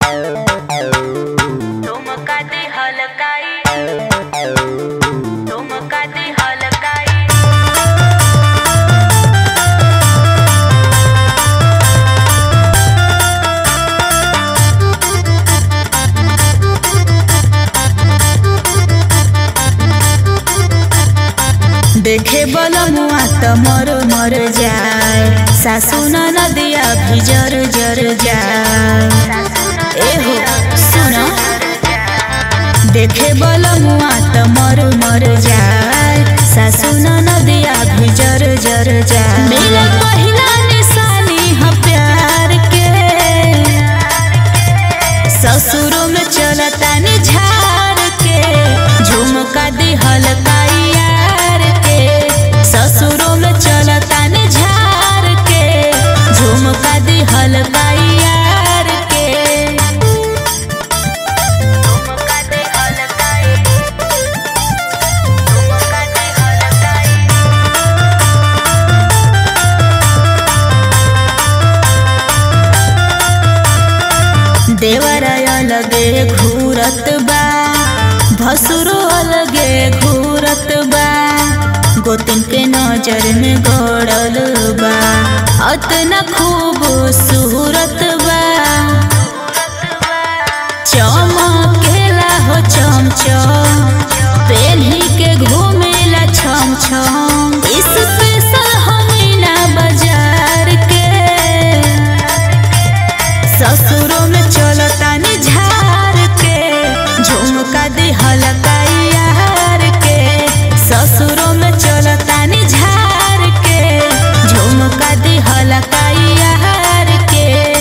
ठुमका दे हलकाई ठुमका दे हलकाई देखे बलमुआ त मर मर जाए सासु नदिया भी जर जर जाए एहो सुन देखे बलमुआ त मर मर जाए सासु नदिया भी जर जर जाए मेरा पहिला निशानी ह प्यार के ससुरो में चलता नि झाड़ के झुमका दी हलकाई यार के ससुरो में चलता नि झाड़ के झुमका दी हलकाई यार के ठुमका दे हलकाई ठुमका दे हलकाई देवरा अलगे घूरत बा भसुरो अलगे घूरत बा गोतिन के नजर में गड़ल बा अतना खूब सूरत बा चमकेला हो चम चम पेन्ही के घूमेला छम छम स्पेशल हमीना बाजार के ससुरो में चलता नि झार के झुमका दी हलकाई यार के ससुरो में चलता नि झार के झुमका दी हलकाई यार के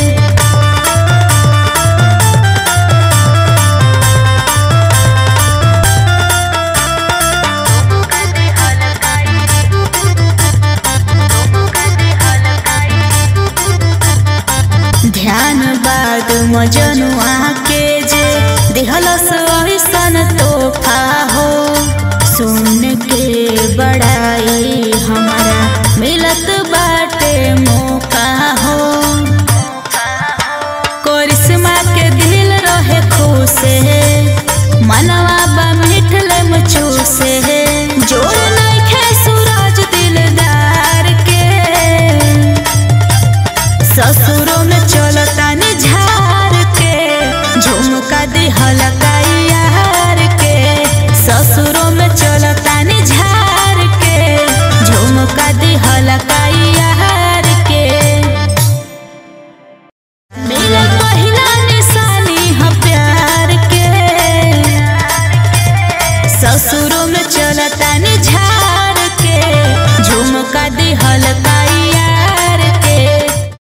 ठुमका दे हलकाई ठुमका दे हलकाई ध्यान बाद मजनुआ के जे दिहलस ऐसन तोहफा हो सुन के बड़ाई हमारा मिलत बाटे मौका हो करिश्मा के दिल रहे खुश मनवा बा मिठले मुचूसे जोर नइखे सूरज दिलदार के ससुरो में चलता नि झार के झुमका दी हलकाई यार के ससुरो में चलता नि झार के झुमका दी हलकाई यार के मेरा पहिला निशानी ह प्यार के ससुरो में चलता नि झार